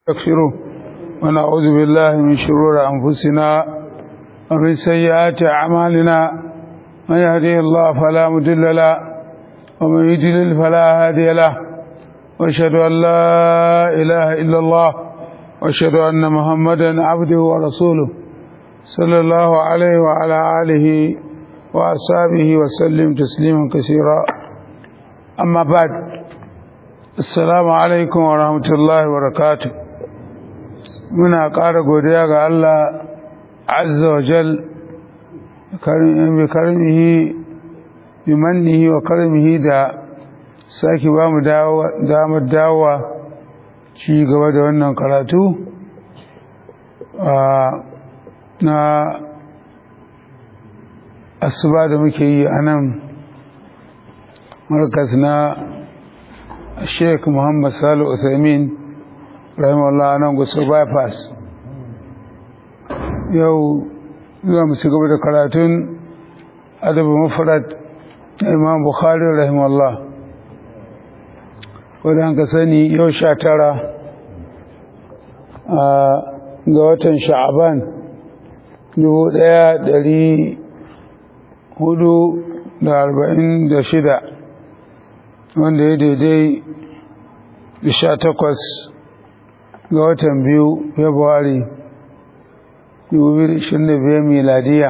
نستغفره ونعوذ بالله من شرور أنفسنا ومن سيئات أعمالنا من يهديه الله فلا مضل له ومن يضلل فلا هادي له واشهد أن لا إله إلا الله واشهد أن محمدا عبده ورسوله صلى الله عليه وعلى آله وأصحابه وسلم تسليما كثيرا أما بعد السلام عليكم ورحمة الله وبركاته muna ƙara godiya ga Allah azza wa jal bi karmihi bi mannihi wa karmihi da sake ba mu damar dawowa ci gaba da wannan karatu na asuba da muke yi a nan markas na sheik muhammad salu usaimin rahimahullah nan gusu bypass yau zuwa mu ci gaba da karatun adabu mafarad na imam bukhari rahimahullah wadda ka sani yau sha tara ga watan sha'aban dubu daya dari hudu da arba'in da shida wanda ya daidai da sha takwas ga watan biyu februari 2025 miladiya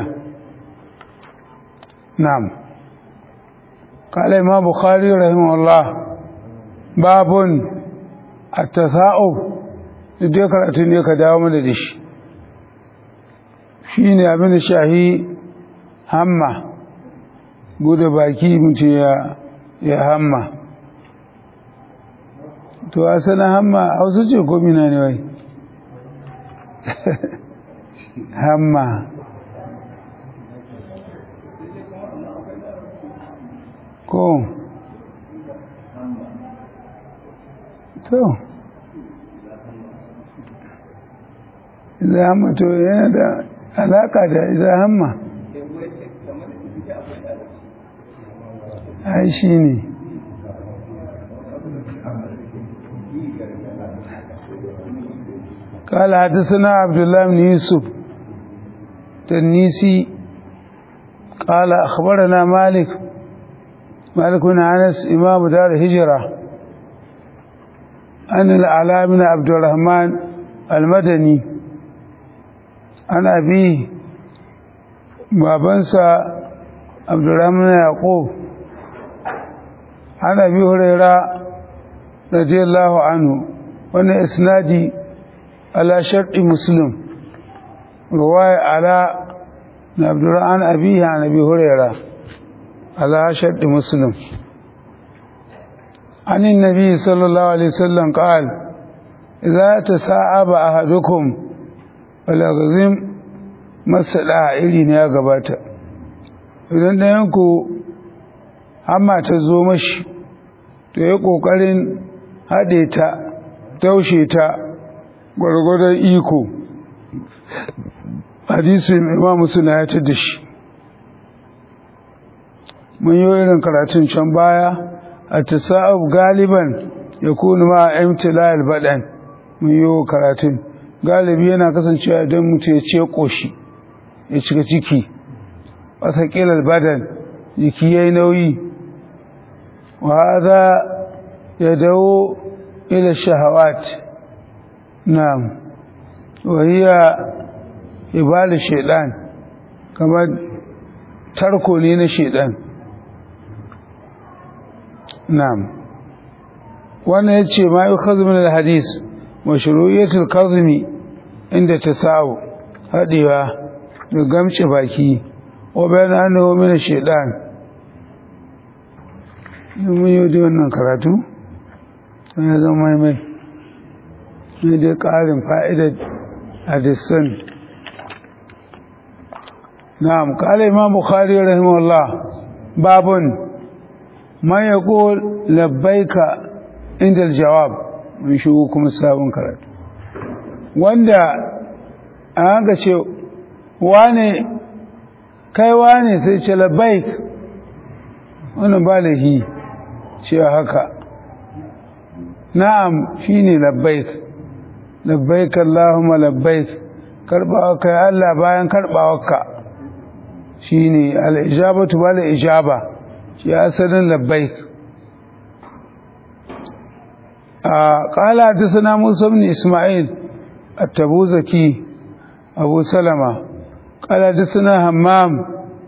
na'am kala imam bukhari rahimahullah babun at-tasa'ub dai karatu ne ka dawo mana da shi shine abin da shahi hamma gudu baki mutum ya ya hamma to a sana hamma a wasu ce gomina ne wai hamma ko to idan hamma to yana da alaka da idan hamma ai shi ne قال حدثنا عبد الله بن يوسف تنيسي قال أخبرنا مالك مالك بن أنس إمام دار الهجرة أن الأعلى بن عبد الرحمن المدني عن أبيه بابنسى عبد الرحمن يعقوب عن أبي هريرة رضي الله عنه وأن إسنادي على شرط مسلم رواية على عبد الرحمن أبيه عن أبي هريرة على شرط مسلم عن النبي صلى الله عليه وسلم قال إذا تساعب أحدكم فليغزم masada iri ne ya gabata idan ɗayanku hamma ta zo mashi to ya ƙoƙarin haɗe ta taushe ta gwargwadon iko hadisin imamu suna ya da shi mun yi irin karatun can baya a tasa'ub galiban ya kunu ma imtilayar baɗan mun yi karatun galibi yana kasancewa idan mutu ya ce ƙoshi ya cika ciki wataƙilar badan jiki ya yi nauyi wa haza ya dawo ila shahawat na'am wahiya ibali shaidan kamar tarko ne na shaidan na'am wannan ya ce ma yi kazumin alhadis mashru'iyatul kazumi inda ta sa'u haɗewa da gamce baki wa bayan annahu min shaidan mun yi da wannan karatu ya zama mai mai ne dai ƙarin fa'idar hadisan na'am kala imam bukhari rahimahullah babun man yaqul labbaika inda jawab mun shigo kuma sabon karatu wanda an ga ce wane kai wane sai ce labbaik wannan ba lahi cewa haka na'am shine labbaik labbaik Allahumma labbaik karbawarka ya Allah bayan karbawarka shine al-ijabatu wal ijaba shi asalin labbaik قال حدثنا موسى بن إسماعيل التبوذكي أبو سلمة قال حدثنا همام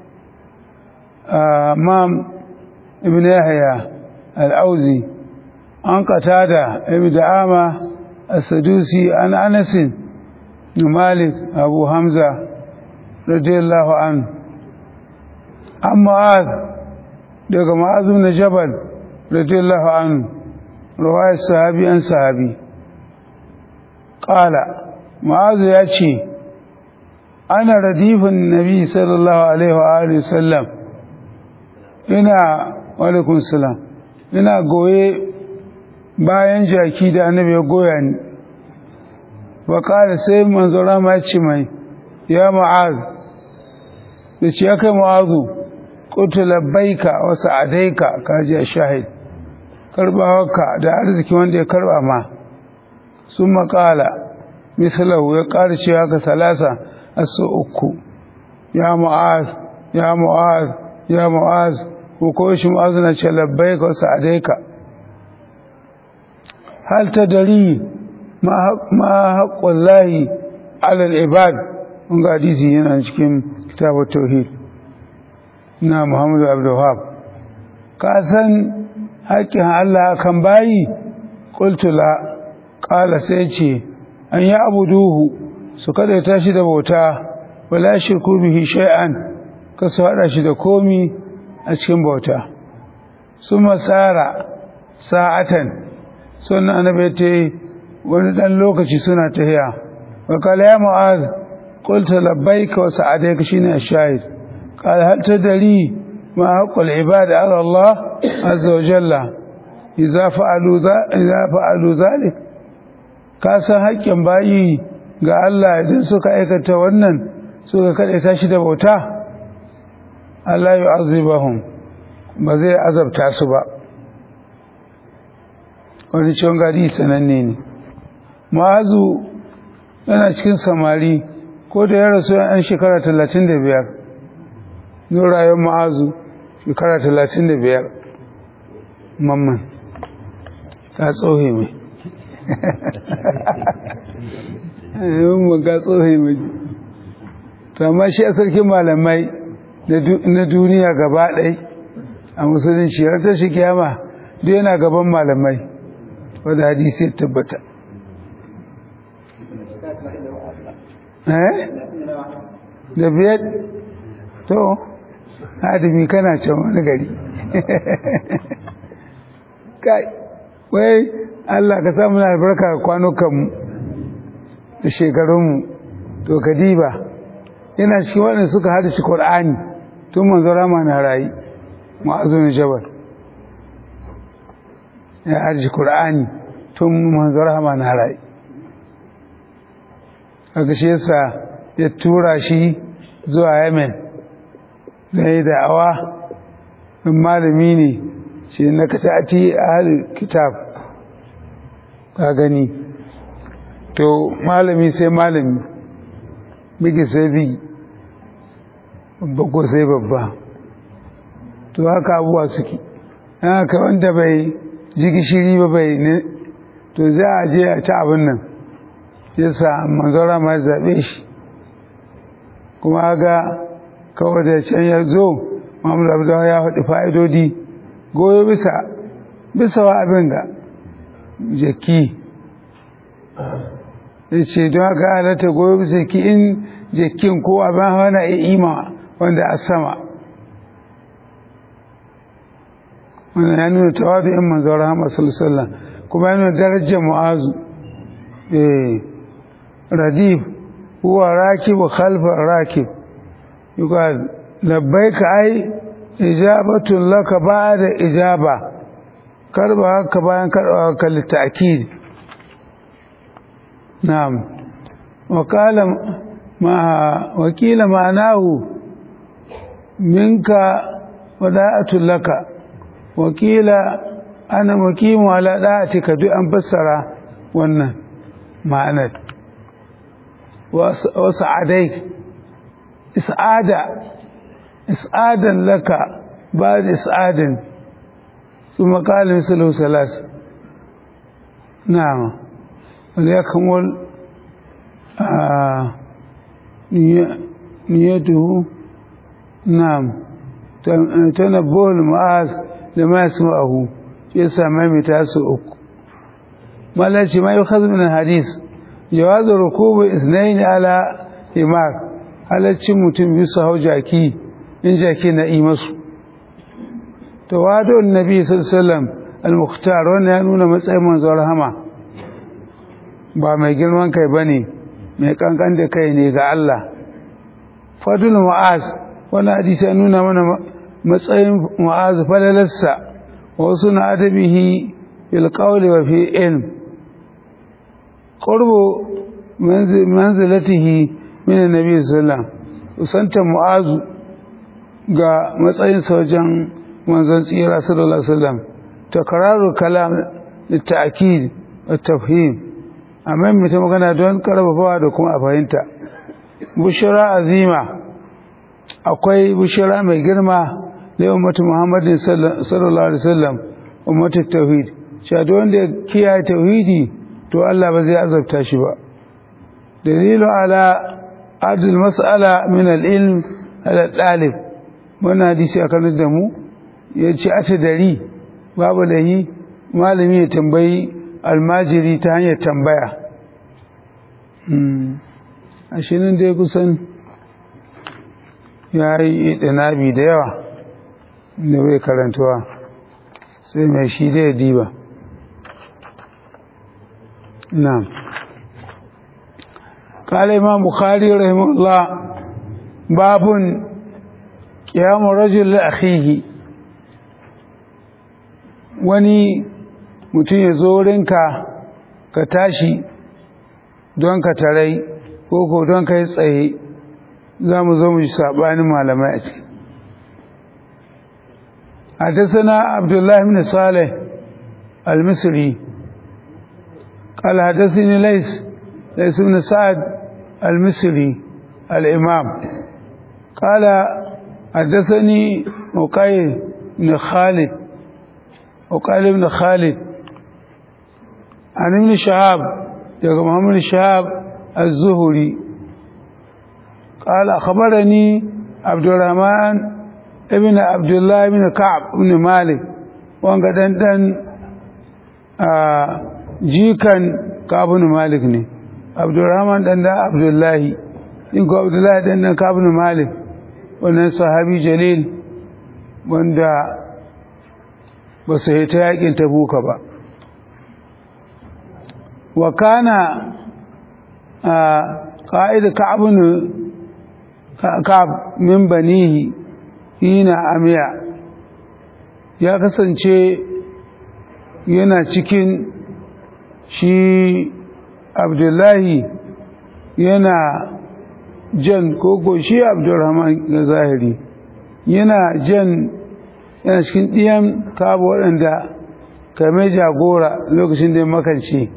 همام ابن يحيى الأوزي عن قتادة ابن دعامة السدوسي عن أنس بن مالك أبو حمزة رضي الله عنه عن معاذ daga معاذ بن جبل رضي الله عنه رواية الصحابي عن صحابي قال معاذ يأتي أنا رديف النبي صلى الله عليه وآله وسلم ina walaikun salam ina goye bayan jaki da annabi ya goya ni wa kala sai manzo rama ya ce mai ya ma'az da ce ya kai ma'azu kutu labbaika wa sa'adaika kaji a shahid karbawarka da arziki wanda ya karba ma sun makala misalahu ya ƙara cewa ka salasa a so uku ya mu'az ya mu'az ya mu'az ko ko shi mu'az na ce labbai ka sa'adaika hal ta dari ma haƙƙun lahi alal ibad mun ga hadisi yana cikin kitabu tauhid na muhammadu abdulhab ka san haƙƙin Allah kan bayi ƙultula ƙala sai ce an yi abu duhu su kada tashi da bauta wala shirku bihi shay'an ka su haɗa shi da komi a cikin bauta su masara sa'atan suna annabi ta yi wani ɗan lokaci suna tahiya wa kala ya mu'az qulta labbaika wa sa'adaika shine ash-shahid qala hal tadri ما حق العباد على الله عز وجل إذا فعلوا إذا فعلوا ذلك كاسا حقin bayi ga Allah idan suka aikata wannan suka kade tashi da bauta Allah yu'azibahum ba zai azabta su ba wani ciwon gadi sananne ne ma'azu yana cikin samari ko da ya rasu yan shekara talatin da biyar zuwa rayuwar ma'azu shekara talatin da biyar mamman ka tsohe mai mamman ka tsohe mai to amma shi a sarkin malamai na duniya gaba ɗai a musulunci har ta shi kiyama duk yana gaban malamai wadda hadisi ya tabbata eh da biyar to hadimi kana can wani gari kai wai Allah ka samu na albarka kwanukanmu da shekarunmu to kadiba yana cikin waɗanda suka hada shi Qur'ani tun manzo rama na rayi ma'azun jabal ya hada shi Qur'ani tun manzo rama na rayi kaga shi yasa ya tura shi zuwa Yemen zai da'awa in malami ne shi na ka ta'ati ahli kitab ka gani to malami sai malami bigi sai bigi babba ko sai babba to haka abuwa suke haka wanda bai ji gishiri ba bai ne to za a je a ci abin nan yasa manzora ma zaɓe shi kuma ga kawai da can ya zo Muhammadu Abdullahi ya faɗi fa'idodi goyo bisa bisa wa abin ga jaki ya ce don haka halatta goyo bisa ki in jakin ko abin hawa na ima wanda a sama wannan ya nuna tawadu in manzo rahama sallallahu kuma ya nuna darajar mu'azu eh radif huwa rakib khalfa rakib yuqal labbaika ai ijabatun laka ba'da ijaba karba haka bayan karba ka litakid na'am wa qala ma wakila ma'anahu minka wada'atun laka wakila ana mukimu ala da'atika duk an fassara wannan ma'anar wasu adai is'ada is'adan laka ba da is'adin su makalin sulu salas na'am wanda ya kamar niyyatuhu na'am tanabbul ma'az da ma yasma'uhu shi yasa maimaita su uku malaci ma yukhadhu min hadis jawazu rukubu ithnain ala himar halaccin mutum bisa hau jaki in jaki na yi masu tawadun nabi sallallahu al-mukhtar wannan ya nuna matsayin manzo rahama ba mai girman kai bane mai kankan da kai ne ga Allah fadul mu'az wannan hadisi ya nuna mana matsayin mu'az falalarsa wa suna adabihi fil qawli wa fi ilm qurbu manzilatihi min annabi sallallahu usanta mu'azu ga matsayin wajen manzon tsira sallallahu alaihi wasallam takraru kalam litta'kid wa tafhim amma mutum magana don karfafawa da kuma a fahimta bushra azima akwai bushra mai girma da ummatu muhammadin sallallahu alaihi wasallam ummatu tauhid cewa wanda ya kiyaye tauhidi to Allah ba zai azabta shi ba dalilu ala adil mas'ala min al-ilm ala dalib wannan hadisi akan da mu yace ata dari babu lahi malami ya tambayi almajiri ta hanyar tambaya a shi nan dai kusan ya yi ɗanabi da yawa da bai karantuwa sai mai shi da ya diba نعم قال إمام بخاري رحمه الله باب قيام رجل لأخيه wani mutum ya zo wurinka ka tashi don ka tarai ko ko don ka yi tsaye za mu zo mu ji saɓanin malamai a ciki حدثنا عبد الله بن صالح المصري قال حدثني ليس ليس بن سعد المصري الإمام قال حدثني مقيل بن خالد وقال ابن خالد عن ابن شهاب يقول محمد شهاب الزهري قال أخبرني عبد الرحمن ابن عبد الله بن كعب بن مالك وانقدن دن آه jikan kabun malik ne abdurrahman dan da abdullahi in ko abdullahi dan da kabun malik wannan sahabi jalil wanda ba su ta yakin tabuka ba wa kana qa'id ka'bun ka'ab min banihi hina amiya ya kasance yana cikin shi abdullahi yana jan koko shi abdurrahman ga zahiri yana jan yana cikin ɗiyan kaba waɗanda kame jagora lokacin da ya makance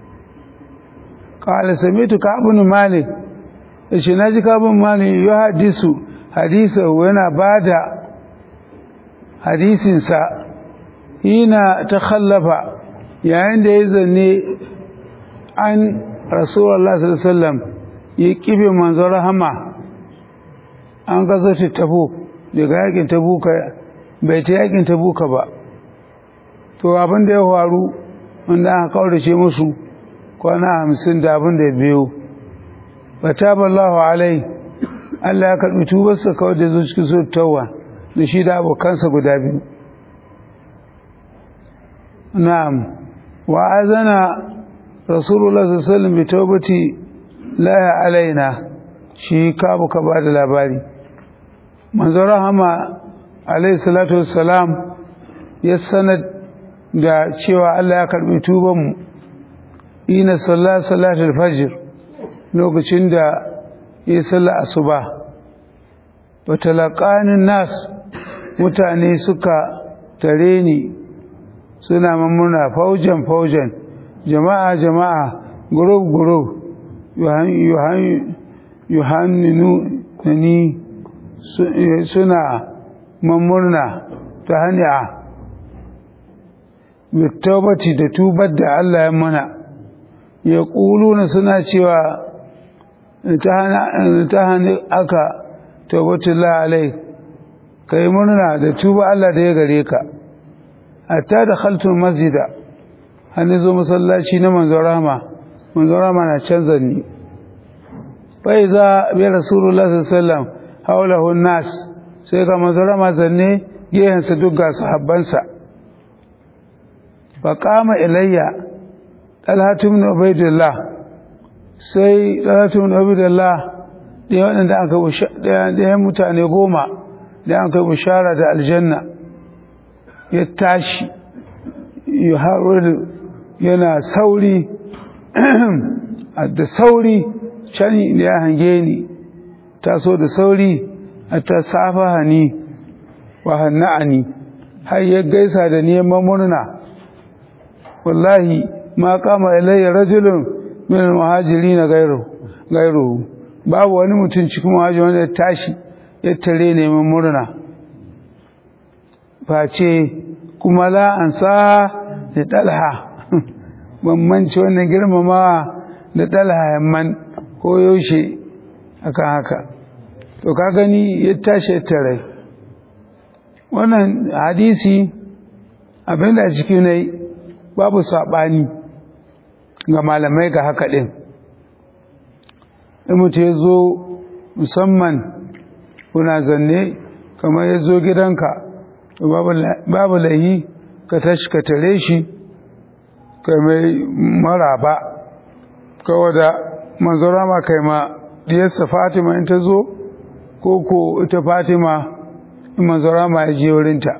ƙala samitu kabin malik da shi na ji kabin malik ya hadisu hadisa yana ba da hadisinsa hina ta khallafa yayin da ya zanne an rasuwar sallam ya kibe manzo rahama an gazo ta tabo daga yakin tabuka bai ta yakin tabuka ba to abin da ya faru wanda aka kaurace musu kwana hamsin da abin da biyu ba ta ballahu alai Allah ya karɓi tubarsa kawai da zo cikin so tawa da shi da abokansa guda biyu na'am وعاذنا رسول الله صلى الله عليه وسلم بتوبة لا علينا shi kabu ka ba da labari manzo rahama alaihi salatu wassalam ya sanar da cewa Allah ya karbi tuban mu ina sallah salatul fajr lokacin da ya salla asuba wa talaqanin nas mutane suka tare ni suna mamuna faujan faujan jama'a jama'a gurub gurub yuhanninu ni suna mamurna ta hanya bittabati da tubar da Allah ya mana ya ƙuluna suna cewa ta hannu aka tawbatullah alai ka yi murna da tuba Allah da ya gare ka hatta da khaltun masjida hannu zo masallaci na manzon rama manzon rama na canza ni bai za bi rasulullah sallallahu haulahu nas sai ga manzon rama zanne gehensa duk ga sahabbansa fa qama ilayya talhatu ibn ubaidillah sai talhatu ibn ubaidillah da waɗanda aka da mutane goma da aka bishara da aljanna ya tashi ya haru yana sauri da sauri can da ya hange ni taso da sauri a ta safa ni wa hanna'ani har ya gaisa da neman murna wallahi ma kama ilayya rajulun min muhajiri na gairu babu wani mutum cikin muhajiri wanda ya tashi ya tare neman murna face kuma la an sa da dalha bambanci wannan girmamawa da dalha yamman ko yaushe akan haka to ka gani ya tashi ya tare wannan hadisi abinda a ciki ne babu saɓani ga malamai ga haka ɗin in mutu ya zo musamman kuna zanne kamar ya zo gidanka babu lahi ka tashi ka tare shi ka mai maraba kawai da manzora ma kai ma diyarsa fatima in ta zo ko ko ita fatima in manzora ma ya je wurinta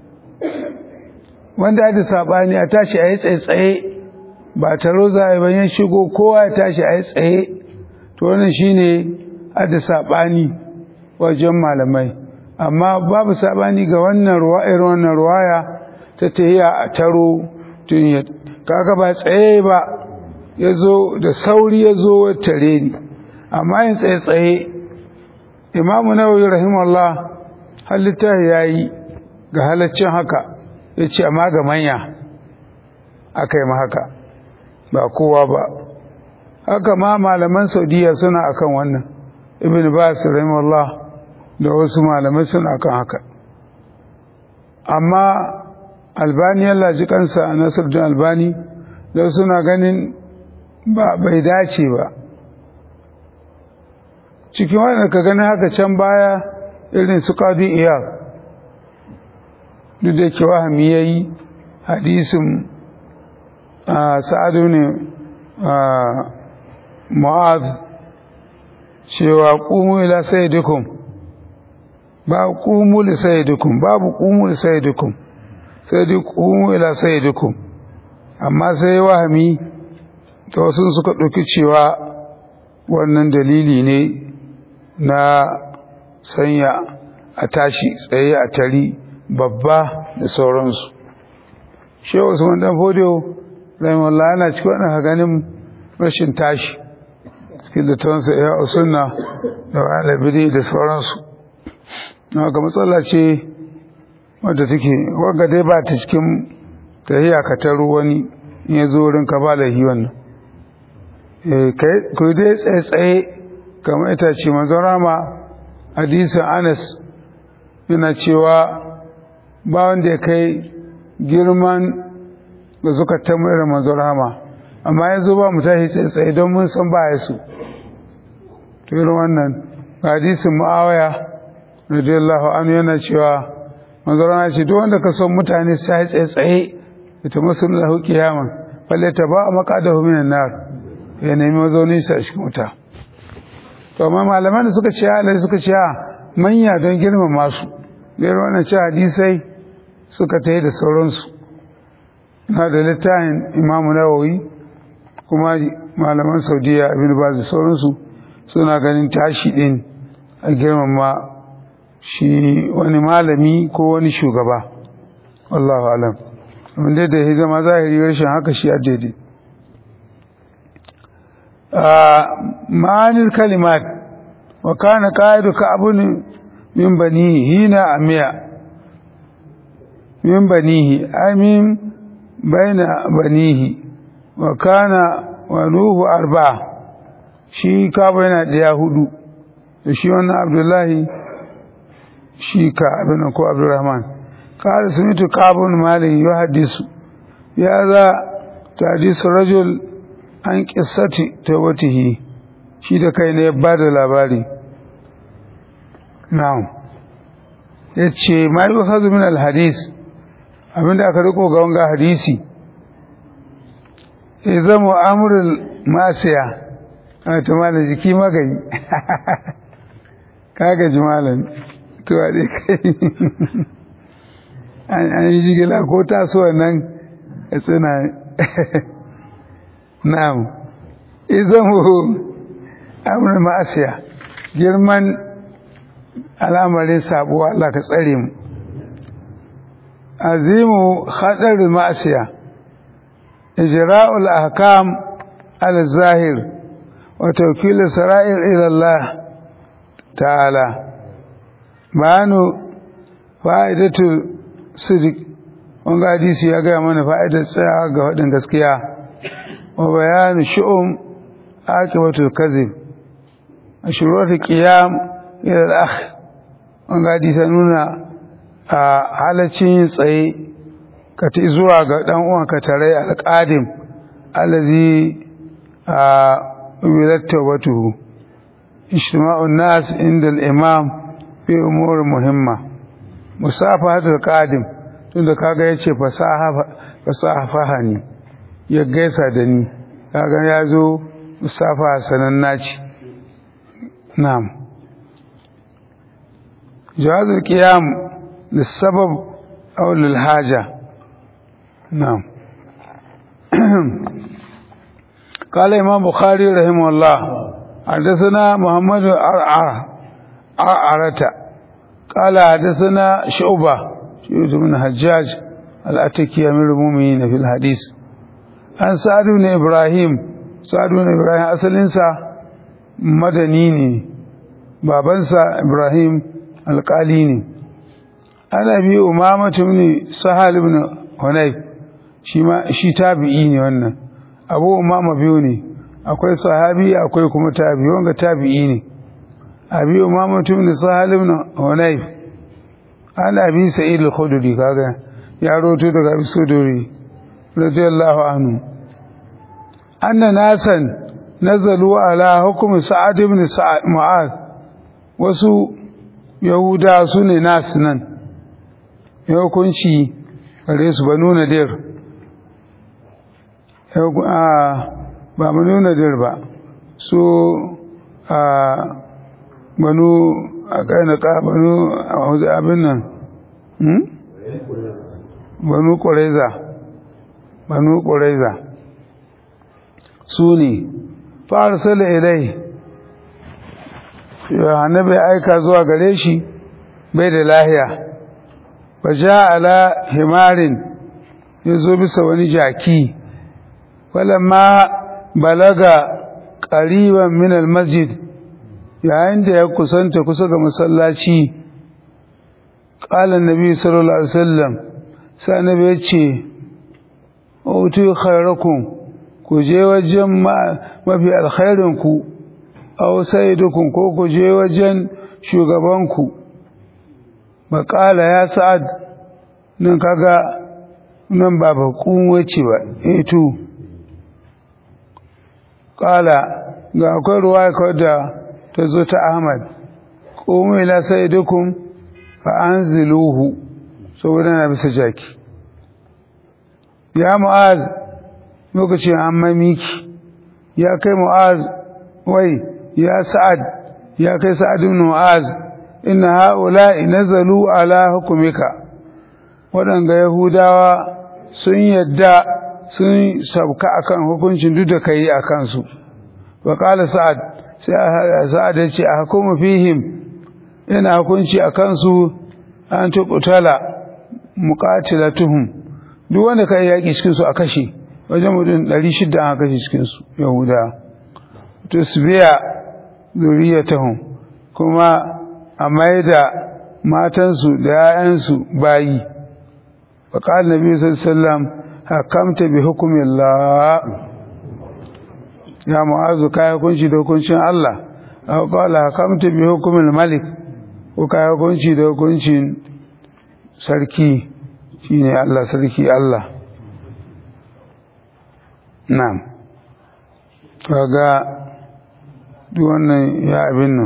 wanda da saɓani a tashi a yi tsaye-tsaye ba taro za a yi bayan shigo kowa ya tashi a yi tsaye to wannan shine da saɓani wajen malamai amma babu saɓani ga wannan ruwa irin wannan ruwaya ta tahiya a taro tun ya kaga ba tsaye ba ya zo da sauri ya zo tare ni amma yin tsaye-tsaye imamu nawawi rahimahullah halitta ya yi ga halaccin haka ya ce amma ga manya aka yi haka ba kowa ba haka ma malaman saudiya suna akan wannan ibn bas rahimahullah da wasu malamai suna akan haka amma albani Allah ji kansa nasiruddin albani da suna ganin ba bai dace ba cikin wanda ka gani haka can baya irin su kadi iyar duk da ke wahami ya yi hadisin sa'adu ne ma'az cewa ƙumu ila sayyidikum ba ƙumu li sayyidikum babu ƙumu li sayyidikum sai dai ƙumu ila sayyidikum amma sai wahami ta wasu suka ɗauki cewa wannan dalili ne na sanya a tashi tsaye a tari babba da sauransu shehu usman dan fodiyo rahimahullah yana cikin wannan ganin rashin tashi cikin da tawansa ya usunna da alabidi da sauransu na ga matsala ce wadda take wanga dai ba ta cikin tahiya ka taro wani in ya zo wurin ka ba da hi wannan ku dai tsaye-tsaye kamar ita ce manzon rama hadisin anas yana cewa ba wanda ya kai girman da suka tambayar da manzon rama amma ya zo ba mu tashi tsaye don mun san ba ya su to irin wannan hadisin mu'awaya radiyallahu anhu yana cewa manzon rama ce duk wanda ka son mutane su tashi tsaye tsaye ita masu lahu kiyaman falle ta ba a makadahu minan nar ya nemi mazaunin sa shi wuta to amma malaman da suka ce halai suka ce manya don girmama su da irin wannan ce hadisai suka ta da sauransu na da littafin imamu nawawi kuma malaman saudiya abin ba da sauransu suna ganin tashi din a girmama shi wani malami ko wani shugaba wallahu alam abin da ya zama zahiri rashin haka shi a daidai ma'anil kalimat wa kana qa'idu ka'bun min banihi hina amiya min banihi amin baina banihi wa kana wa nuhu arba'a shi kabo yana ɗaya hudu da shi wannan abdullahi shi ka abin ko abdurrahman قال سمعت كعب بن مالك يحدث بهذا تحديث الرجل عن قصة توبته shi da kai ne ya ba da labari na'am ya ce ma yi hazu min alhadis abinda aka riko ga wanga hadisi ya zama amurin masiya a tumala jiki magani kaga jimalan tuwa dai kai an yi jigila ko tasowa nan ya tsina na'am izan hu amurin ma'asiya girman al'amarin sabuwa Allah ka tsare mu azimu hadarin ma'asiya ijra'ul ahkam al-zahir wa tawkil sara'ir ila Allah ta'ala bayanu fa'idatu sidik wanga hadisi ya gaya mana fa'idar tsaya ga faɗin gaskiya wa bayanu shu'um akibatul kadhib ashuratu qiyam ila al-akh wanga hadisi nuna a halacin yin tsaye ka ti zuwa ga dan uwan ka tare al-qadim allazi a wilatta watuhu ijtima'un nas inda al-imam fi umur muhimma musafahatul qadim tunda kaga yace fasaha fasaha ne ya gaisa da ni kaga yazo musafaha sananna ce na'am jawazul qiyam lisabab aw lil haja na'am قال امام بخاري رحمه الله حدثنا محمد عرعر عرعرة قال حدثنا شعبة شعبة بن حجاج الأتكي أمير المؤمنين في الحديث عن سعد بن إبراهيم سعد بن إبراهيم أصل إنسا مدنيني بابنسا إبراهيم القاليني أنا أبي أمامة بن سهل بن هنيف shi tabi'i ne wannan abu umama biyu ne akwai sahabi akwai kuma tabi'i wanga tabi'i ne abi umama ibn sahal ibn hunayf an abi sa'id al-khudri kaga ya roto daga abi suduri radiyallahu anhu anna nasan nazalu ala hukm sa'ad ibn sa'ad mu'ad wasu yahuda su ne nas nan ya hukunci gare su banu nadir ba banu nadir ba su a banu a kainaka banu a abin nan banu ƙwareza banu ƙwareza su ne farsala ilai annabi aika zuwa gare shi bai da lahiya ba ja ala himarin ya zo bisa wani jaki ma balaga ƙariban minal masjid yayin da ya kusanta kusa ga masallaci ƙalan nabi sallallahu alaihi wasallam sai annabi ya ce utu khairakum ku je wajen mafi alkhairin ku aw sayyidukum ko ku je wajen shugabanku maƙala ya sa'ad nan kaga nan ba bakun wace ba eto ƙala ga akwai ruwa kawai da ta zo ta ahmad ƙomu ila sayyidukum fa anziluhu saboda na bisa jaki ya mu'az lokacin an mamiki ya kai mu'az wai ya sa'ad ya kai sa'ad ibn mu'az inna ha'ula'i nazalu ala hukumika waɗanga yahudawa sun yadda sun sabka akan hukuncin duk da kai akan su wa qala sa'ad sai sa'ad ya ce a hukumu fihim ina hukunci akan su an tuqtala muqatilatuhum duk wanda kai yaki cikin su a kashe wajen mutum 600 an kashe cikin su yahuda tusbiya zuriyatahum kuma a maida matansu da 'ya'yansu bayi wa qala nabi sallallahu alaihi wasallam hakamta bi hukmillah ya mu'azu kai hukunci da hukuncin Allah aw qala hakamta bi hukmil malik ko kai hukunci da hukuncin sarki shine Allah sarki Allah na'am kaga duk wannan ya abin nan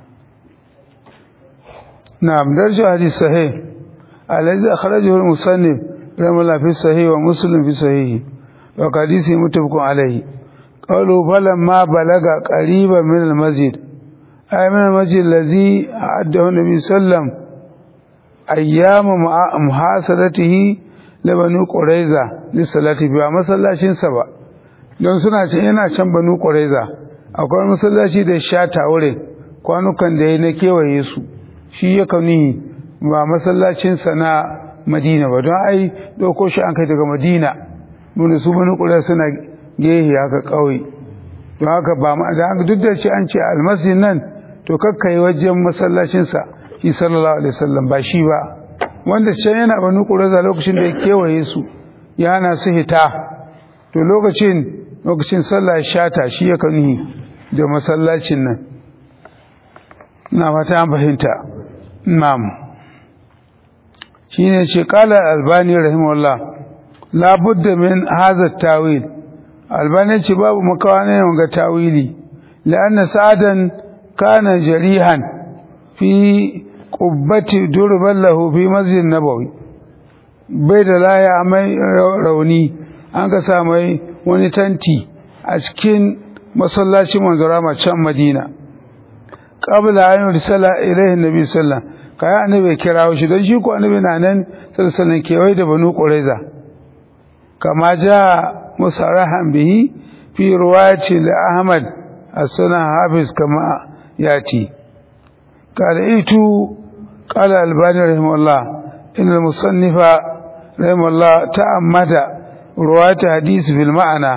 na'am darju hadis sahih alladhi akhrajahu al-musannif rahimahullah fi sahih wa muslim fi sahih wa hadisi muttafaqun alayhi qalu falamma balaga qariban min al-masjid ay min al-masjid alladhi a'addahu an-nabi sallam ayyam muhasadatihi la banu quraiza li salati bi masallacin sa ba don suna can yana can banu quraiza akwai masallaci da shata wurin kwanukan da ya na kewaye su shi ya kauni ba masallacinsa na madina ba don ai ɗauko shi an kai daga madina wanda su banu ƙura suna gehe haka ƙauye don haka ba ma da haka duk da ce an ce almasjid nan to kakkai wajen masallacinsa shi sallallahu alaihi wasallam ba shi ba wanda can yana banu ƙura lokacin da ya kewaye su ya hana su hita to lokacin lokacin sallah shata shi ya kauni da masallacin nan na fata an fahimta na'am shine ce qala albani rahimahullah la budda min hadha tawil albani ce babu makawa ne ga tawili la'anna sa'adan kana jarihan fi qubbati durban lahu fi masjid nabawi bai da laya mai rauni an ka sa mai wani tanti a cikin masallacin manzara can madina qabla an yursala ilayhi nabi sallallahu kai annabi kirawo shi don shi ko annabi na nan sallallahu kewaye da banu qurayza kama ja musarahan bihi fi riwayati li ahmad as-sunan hafiz kama yati qala itu qala albani rahimahullah in al-musannifa rahimahullah ta'ammada riwayat hadith bil ma'ana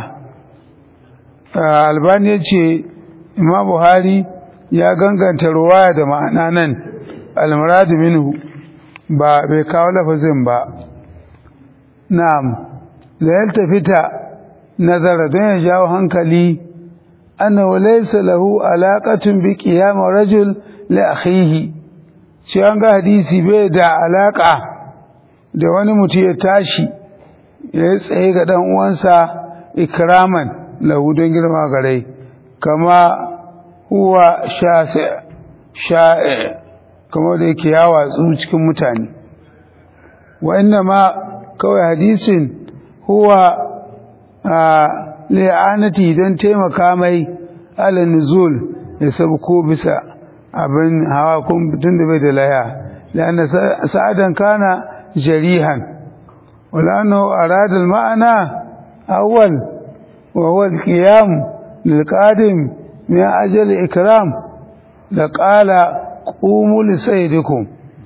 albani yace imam buhari ya ganganta ruwaya da ma'ana nan almuradu minhu ba bai kawo lafazin ba na'am da yaltafita nazara don ya jawo hankali annahu laysa lahu alaqatun bi qiyam rajul li akhihi shi an ga hadisi bai da alaka da wani mutum ya tashi ya tsaye ga dan uwansa ikraman lahu don girma gare kama huwa sha'i kamar da yake ya watsu cikin mutane wa inna ma kawai hadisin huwa a li'anati don taimaka mai ala nuzul ya sabko bisa abin hawa kun tun da bai da laya la'anna sa'adan kana jarihan wala annahu arada al-ma'ana awwal wa huwa al-qiyam lil-qadim من أجل إكرام لقال قوموا لسيدكم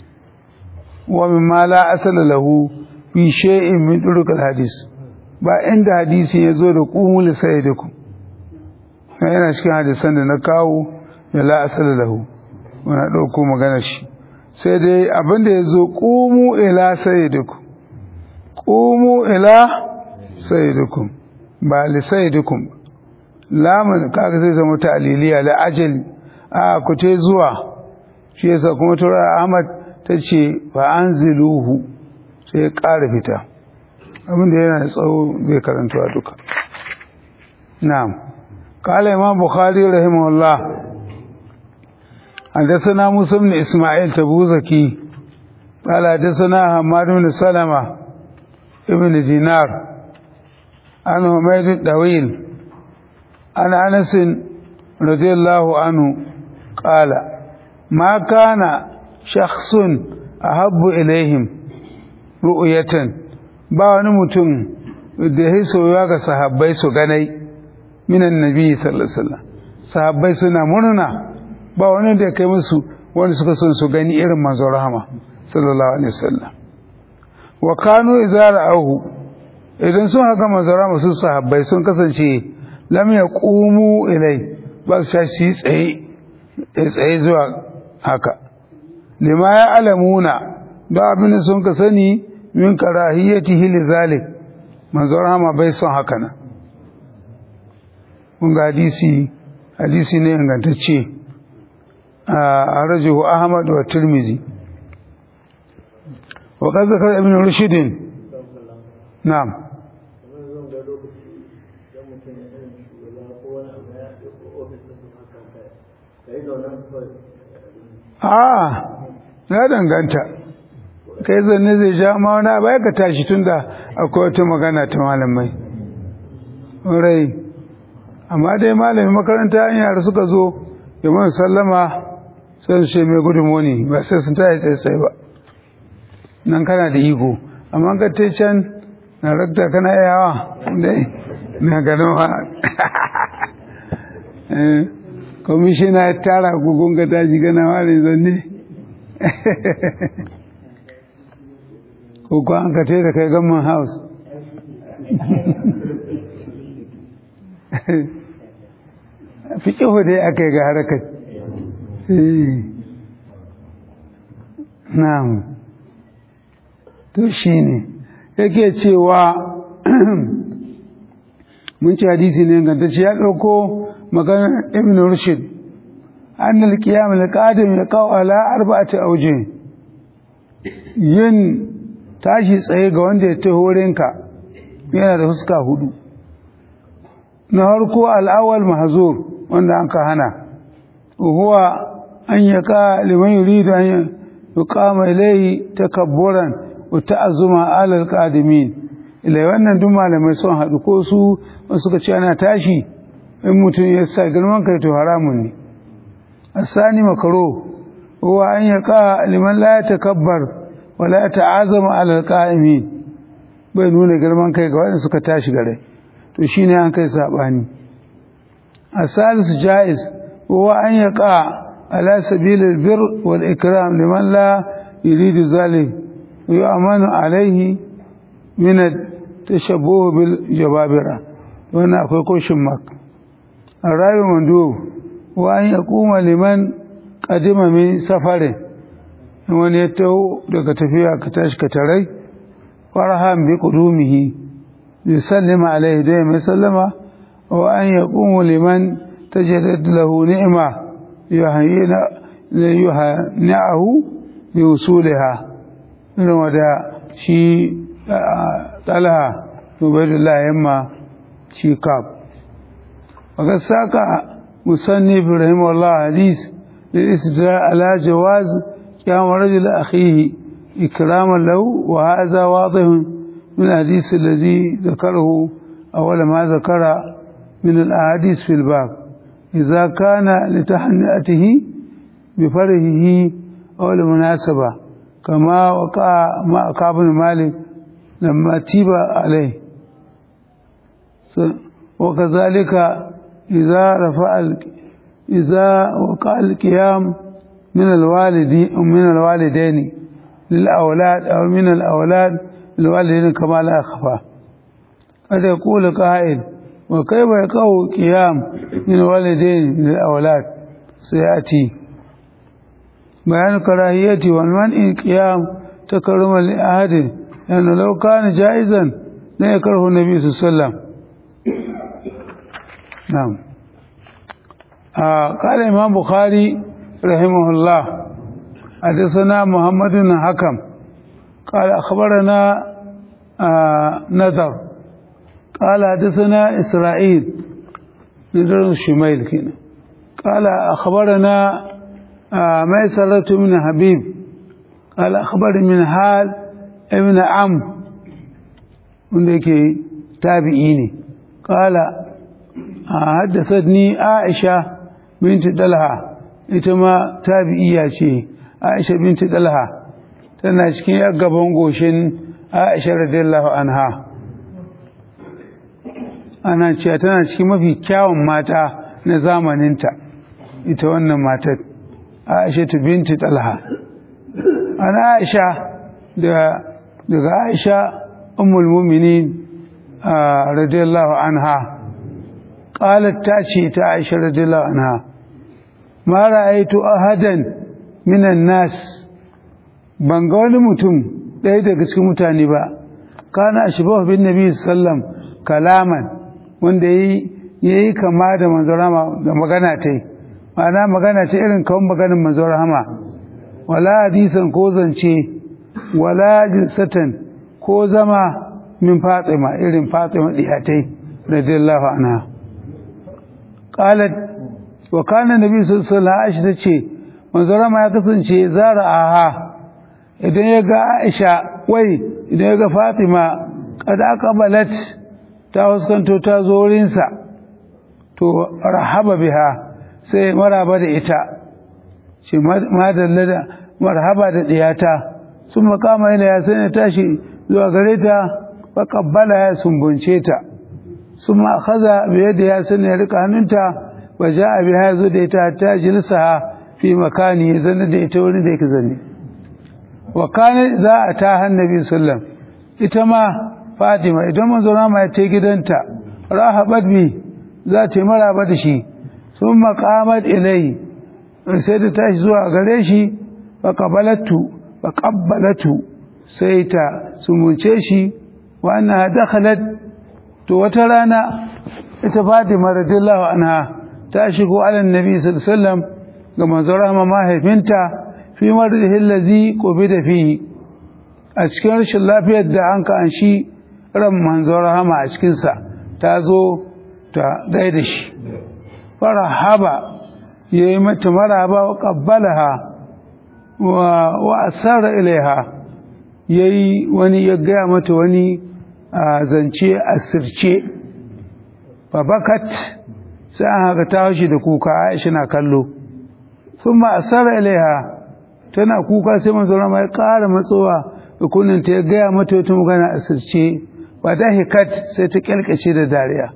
ومما لا أصل له في شيء من طرق الحديث ba inda hadisi ya zo da ƙumu lisaidikum yana cikin hadisan da na kawo da la asala lahu wani ɗauko magana shi sai dai abinda ya zo ƙumu ila saidikum ƙumu ila saidikum ba lisaidikum lamun kaga zai zama ta'liliya la ajali a ku te zuwa shi yasa kuma tura Ahmad tace fa anziluhu sai ya ƙara fita abin da yana da tsawo bai karantuwa duka na'am qala imam bukhari rahimahullah حدثنا موسى بن اسماعيل تبوزكي قال حدثنا حماد بن سلمة ابن دينار عن حميد الطويل عن انس رضي الله عنه قال ما كان شخص احب اليهم رؤية ba wani mutum da ya soyuwa ga sahabbai su ganai minan nabi sallallahu alaihi wasallam sahabbai suna murna ba wani da kai musu wanda suka son su gani irin manzon rahama sallallahu alaihi wasallam wa kanu idza ra'ahu idan sun haka manzon rahama su sahabbai sun kasance lam yaqumu ilai ba su tashi su yi tsaye tsaye zuwa haka lima ya alamuna da abin da sun ka sani min karahiyyatihi li zalik manzo rahama bai son haka nan kun ga hadisi hadisi ne ingantacce a rajuhu ahmad wa tirmizi wa qad zakara ibn rushd na'am a ya danganta kai zanne zai ja ma wani abu ya ka tashi tunda akwai wata magana ta malamai rai amma dai malamin makaranta an yara suka zo ya mana sallama sai su ce mai gudunmoni ba sai sun tashi tsaye ba nan kana da iko amma ka te can na rakta kana yawa dai na ganowa kwamishina ya tara gugun ka tashi gana wani zanne ko ko an ka te da kai gamman house fi ƙihu dai aka yi ga harkar na'am to shi ne yake cewa mun ci hadisi ne gantacce ya ɗauko maganar ibn rushd an alƙiyam alƙadim ya kawo ala arba'ati auje yin tashi tsaye ga wanda ya ta horinka yana da fuska hudu na harko al'awal mahzur wanda an ka hana huwa an yaka liman yuridu an yuqama ilayhi takabburan wa ta'azzuma ala alqadimin ila wannan duk malamai sun haɗu ko su suka ce ana tashi in mutum ya sa girman kai to haramun ne asani makaro huwa an yaka liman la yatakabbar wa la ta'azzama ala alqaimin bai nuna girman kai ga wanda suka tashi gare to shine an kai sabani asalisu jaiz huwa an yaqa على سبيل البر والإكرام لمن لا يريد ذلك ويؤمن عليه من التشبه بالجبابرة وانا أقول كوشن مك الرأي مندوب وأن يقوم لمن قدم من سفره wani ya taho daga tafiya ka tashi ka tarai farhan bi qudumihi bi sallama alaihi da mai sallama wa an yaqumu liman tajaddad lahu ni'ma yuhanni'ahu bi usuliha irin wada shi talha ubaidullah yamma shi kaf وقد ساق مصنف رحمه الله حديث للاستدلال على جواز قيام رجل أخيه إكراما له وهذا واضح من الحديث الذي ذكره أول ما ذكر من الأحاديث في الباب إذا كان لتحنئته بفرحه أو لمناسبة كما وقع مع كعب بن مالك لما تيب عليه وكذلك إذا رفع إذا وقع القيام من الوالد من الوالدين للأولاد أو من الأولاد للوالدين كما لا يخفى قد يقول قائل وكيف يقع قيام من الوالدين للأولاد سيأتي بيان كراهية والمنع قيام تكرما لأحد لأنه لو كان جائزا لا يكره النبي صلى الله عليه وسلم نعم آه قال الإمام بخاري رحمه الله حدثنا محمد بن حكم قال أخبرنا آه نذر قال حدثنا إسرائيل نذر الشميل كنا قال أخبرنا آه ميسرة من حبيب قال أخبرني من حال ابن عم wanda tabi'i قال حدثتني عائشة بنت دلها ita tabi'iya ce Aisha binti Dalha tana cikin gaban goshin Aisha radiyallahu anha ana cewa tana cikin mafi kyawun mata na zamaninta ita wannan matar Aisha binti Dalha ana Aisha da daga Aisha ummul mu'minin radiyallahu anha qalat ta ce ta Aisha radiyallahu anha ma ra'aytu ahadan minan nas ban ga wani mutum ɗaya daga cikin mutane ba kana ashbahu bin nabi sallam kalaman wanda yayi yayi kama da manzon rahama da magana ta yi ma'ana magana ce irin kawon maganin manzon rahama wala hadisan ko zance wala jinsatan ko zama min fatima irin fatima diyatai radiyallahu anha qalat wa kana nabi sallallahu alaihi wasallam tace manzon rahama ya kasance zara aha idan ya ga Aisha wai idan ya ga Fatima kad aqbalat ta huskanto ta zo wurinsa to rahaba biha sai maraba da ita shi madalla da marhaba da diyata sun makama ila ya sai tashi zuwa gare ta fa qabbala ya sumbunce ta sun ma akhadha bi yadi ya sai ya rika hannunta wa ja'a biha zo da ita ta jilsaha fi makani zan da ita wurin da yake zanne wa kana za a ta hannabi sallam ita ma fatima idan manzo ma ya ce gidanta rahabat bi za ta yi maraba da shi sun maqamat ilai sai da tashi zuwa gare shi fa qabalatu fa qabbalatu sai ta sumunce shi wa annaha dakhalat to wata rana ita fatima radiyallahu anha ta shigo ala annabi sallallahu alaihi wasallam ga manzo rahama mahaifinta fi mardihi allazi qubida fihi a cikin rashin lafiyar da an ka an shi ran manzo rahama a cikin sa ta zo ta gaida shi farahaba yayi mata maraba wa qabbalaha wa wa asara ilaiha yayi wani ya gaya mata wani zance asirce babakat sai an haka ta shi da kuka Aisha na kallo sun ma asara ilaiha tana kuka sai manzo rama ya ƙara matsowa da kunnin ta ya gaya mata wata magana asirce ba da hikat sai ta kyalkace da dariya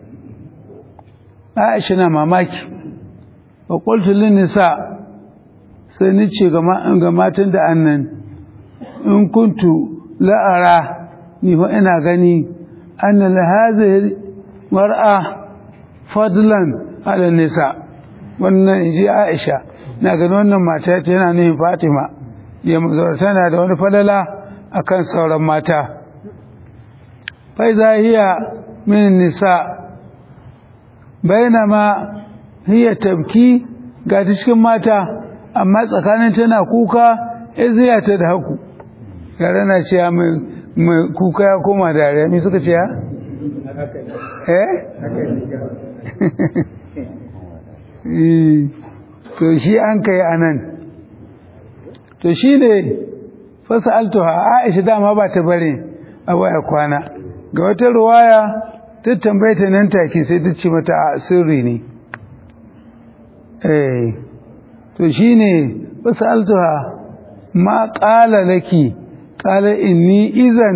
Aisha na mamaki wa qultu lin nisa sai ni ce ga matan da annan in kuntu la'ara ni fa ina gani anna la hadhihi mar'a fadlan ala nisa wannan inji Aisha na gani wannan mata ta yana nufin Fatima ya mazura tana da wani falala akan sauran mata fai hiya min nisa bainama hiya tabki ga cikin mata amma tsakanin tana kuka iziya ta da haku yare na cewa mai kuka ya koma dariya me suka ce ya? eh? to shi an kai a nan to shi ne fasa altuha aisha dama ba ta bari a waya kwana ga wata ruwaya ta tambaye ta nan take sai ta ce mata a sirri ne eh to shi ne fasa altuha ma ƙala laki ƙala inni izan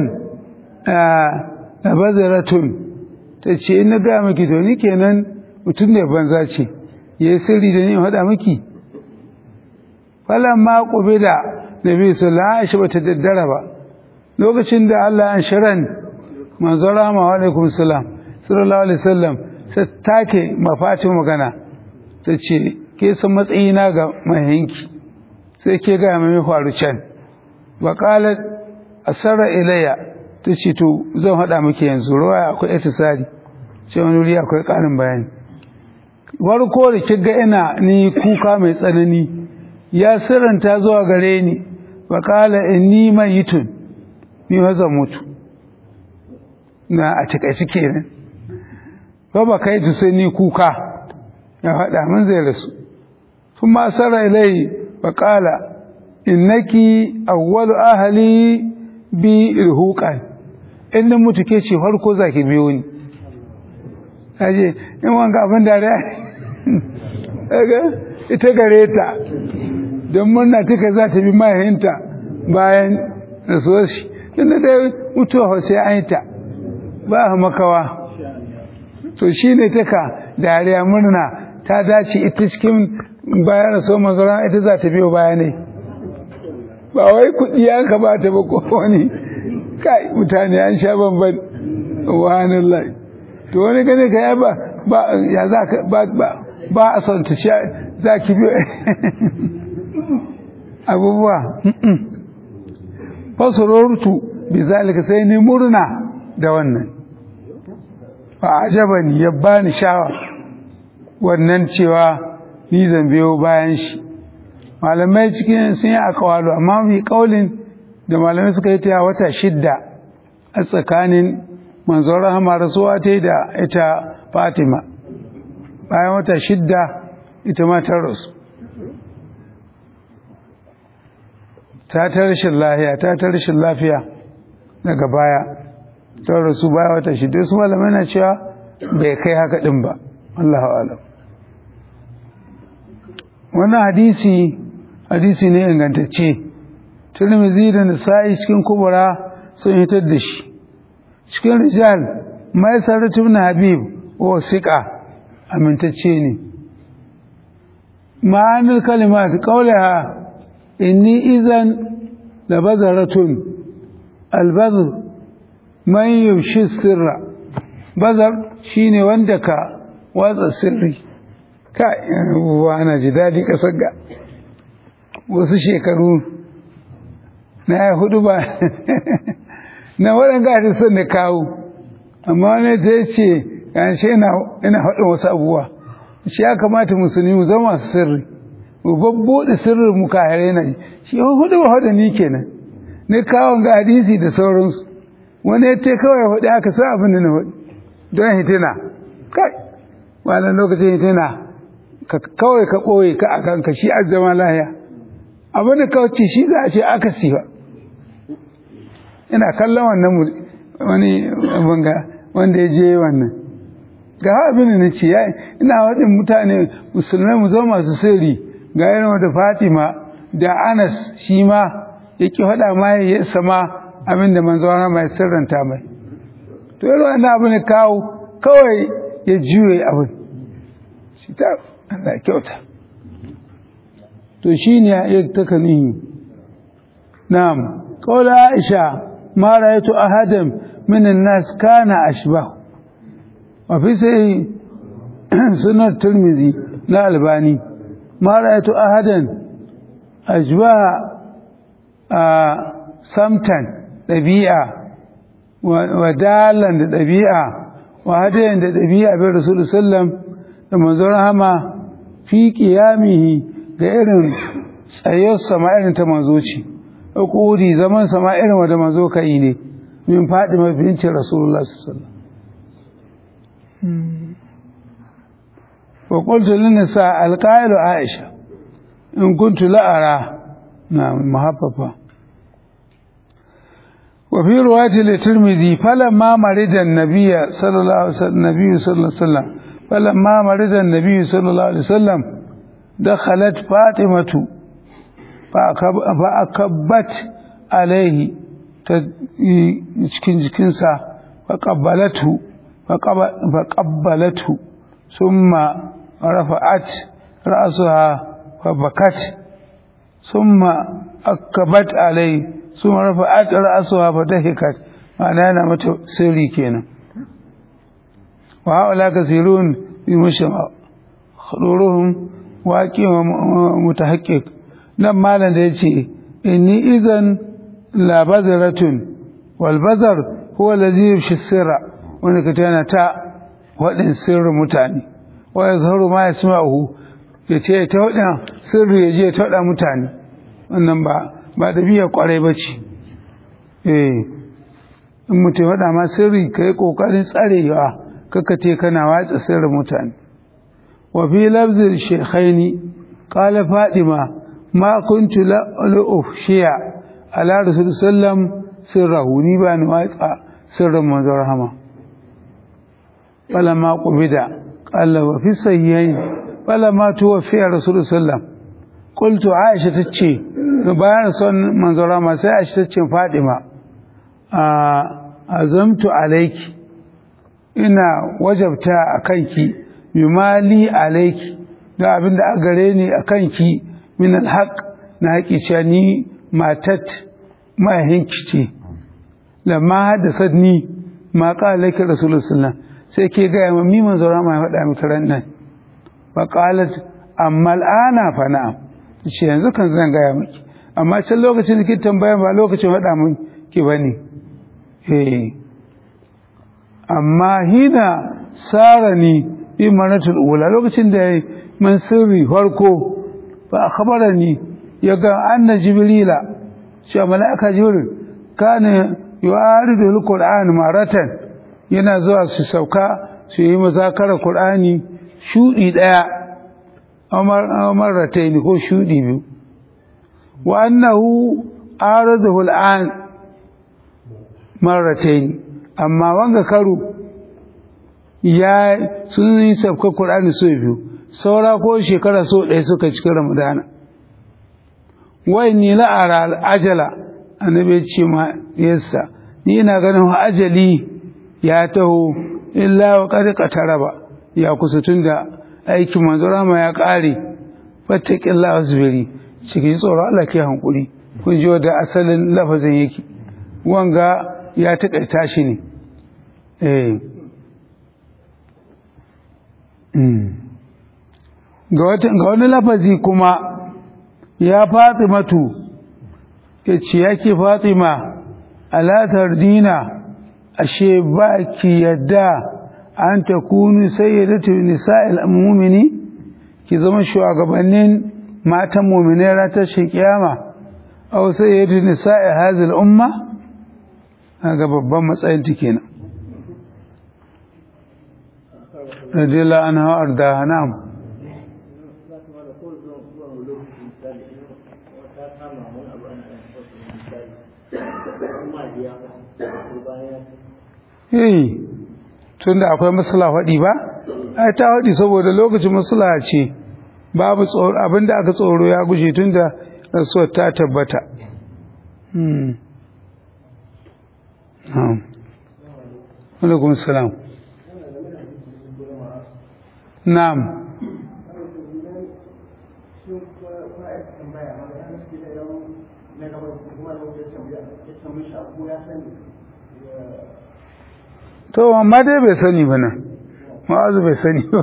a bazaratun ta ce ina gaya maki to ni kenan mutum ne banza ce ya yi sirri da ni faɗa miki falon ma ƙube da nabi sallallahu alaihi ba ta daddara ba lokacin da Allah an shirin manzo rama wa alaikum salam sallallahu alaihi wasallam sai take mafatin magana ta ce ke san matsayina ga mahinki sai ke ga mai faru can wa qalat asara ilayya ta ce to zan haɗa miki yanzu ruwa akwai itisari sai wani wuri akwai ƙarin bayani warko da kiga ina ni kuka mai tsanani ya siranta zuwa gare ni wa qala inni mayitun ni zan mutu na a takaici kenan ba ba kai sai ni kuka ya faɗa min zai rasu kuma asara ilai wa qala innaki awwalu ahli bi irhuqan in mutu ke ce farko zaki biyo ni aje in wanga abin da daga ita gare ta don murna tuka za ta bi mahaihinta bayan rasuwar shi tun da dai mutuwa sai an yi ta ba a makawa to shi ne taka dariya murna ta dace ita cikin bayan rasuwar mazara ita za ta biyo baya ne ba wai kuɗi an ka ba ta ba ko wani kai mutane an sha bamban wahannan lai to wani gane ka yaba ba ya za ka ba ba ba a son ta sha za ki bi abubuwa fasurortu bi zalika sai ni murna da wannan fa ajabani ya bani shawa wannan cewa ni zan biyo bayan shi malamai cikin sun yi akawalu amma mai kaulin da malamai suka yi ta wata shidda a tsakanin manzon rahama rasuwa ta da ita fatima bayan wata shidda ita ma ta rasu ta ta rashin lafiya ta ta rashin lafiya daga baya ta rasu baya wata shidda su malamai na cewa bai kai haka din ba Allahu alam wannan hadisi hadisi ne ingantacce Tirmidhi da Nasa'i cikin kubura sun hitar da shi cikin rijal mai sarratu ibn Habib wa siqa amintacce ne ma'anar kalimat qawlaha inni idan labazaratun albazr man yushi sirra bazar shine wanda ka watsa sirri ka wa ana ji dadi kasar ga wasu shekaru na ya hudu ba na waɗanda hadisan da kawo amma wani ta ce yanshe ina haɗin wasu abubuwa shi ya kamata musulmi mu zama masu sirri mu babbuɗe sirrin mu kahare na shi hudu ba hudu ni kenan ne kawon ga hadisi da sauransu wani ya ce kawai hudu aka sa abin da na hudu don hitina kai wannan lokacin hitina ka kawai ka ɓoye ka a kanka shi a zama lahiya abin da kawai shi za a ce aka siwa ina kallon wannan wani banga wanda ya je wannan ga abin da na ce ina waɗin mutane musulmai mu zama masu sirri ga irin da fatima da anas shi ma ya ki faɗa ma ya sama abin da manzo mai sirranta mai to irin wannan abin da kawo kawai ya juye abin shi ta Allah kyauta to shi ne ya taka nihi na'am qawla aisha ma ra'aytu ahadan min an-nas kana ashbah wa fi sai sunan tirmizi na albani ma ra'aytu ahadan ashbah a samtan dabi'a wa dalan da dabi'a wa hadayan da dabi'a bi rasulullahi sallallahu da manzon rahama fi qiyamihi ga irin tsayar sama irin ta manzo ce ƙuri zaman sama irin wanda manzo ka yi ne min faɗi mafincin rasulullah sallallahu wa qultu lin nisa alqailu aisha in kuntu la'ara na muhaffafa wa fi riwayati li-tirmidhi falamma marida an-nabiy sallallahu alaihi wasallam nabiy sallallahu alaihi wasallam falamma marida an-nabiy sallallahu alaihi wasallam دخلت فاطمة فأكبت عليه cikin jikinsa فقبلته فقبلته ثم رفعت رأسها فبكت ثم أكبت عليه ثم رفعت رأسها فضحكت معناه أنا متى سري كينا وهؤلاء كثيرون بمشمع خلورهم waƙi wa mutahakkik nan malam da ya ce inni izan labazaratun walbazar huwa lazi yufshi sirra wanda ka tana ta waɗin sirrin mutane wa ya zaharu ma ya sima'uhu ya ce ta waɗin sirri ya je ta waɗa mutane wannan ba ba da biya ƙwarai ba ce eh in mutum waɗa ma sirri ka yi ƙoƙarin tsarewa kaka ce kana watsa sirrin mutane وفي لفظ الشيخين قال فاطمة ما كنت لأفشي على رسول الله صلى الله عليه وسلم سره نيبان واقع سر من رحمة فلما قبض قال وفي الصحيحين فلما توفي رسول الله صلى الله عليه وسلم قلت عائشة تتشي bayan son manzora ma sai Aisha tace Fatima azamtu alayki ina wajabta akanki yumali alaiki da abin da a gare ni a kanki min alhaq na haƙi cewa ni matat mahaihinki ce lamma haddasa ni ma ƙala laki rasulullah sallallahu sai ke gaya ma mi manzo rama ya faɗa miki ran nan fa qalat amma al'ana fa na'am ce yanzu kan zan gaya miki amma can lokacin da ke tambaya ba lokacin faɗa mun ki bane eh amma hina sarani bi maratul ula lokacin da yayi man sirri farko fa akhbarani yaga anna jibrila shi malaika jibril kana yu'aridu alquran maratan yana zuwa su sauka su yi muzakarar qur'ani shudi daya amar marratayn ko shudi biyu wa annahu aradahu al'an marratayn amma wanga karo ya sun yi sabka Qur'ani so biyu saura ko shekara so ɗaya suka cikin Ramadana wai ni la'ara ajala annabi ce ma yassa ni ina ganin ajali ya taho illa wa qad qataraba ya kusa tunda aikin manzo rama ya kare fattaqillahi wasbiri cikin tsoro Allah ke hankuri kun ji da asalin lafazin yake wanga ya taƙaita shi ne eh ga wani lafazi kuma ya fatimatu ya ce yake fatima alatar dina ashe ba ki yadda an ta kunu sayyidatu nisa'il mu'mini ki zama shugabannin matan mu'minai ratar shi kiyama aw sayyidatu nisa'i hadhihi al-umma ga babban matsayin ta kenan radiyallahu anha arda na'am eh tunda akwai masala faɗi ba ai ta faɗi saboda lokacin masala ce babu tsoro abinda aka tsoro ya gushe tunda rasuwar ta tabbata hmm na'am alaikum salam na'am to amma dai bai sani ba nan ma'azu bai sani ba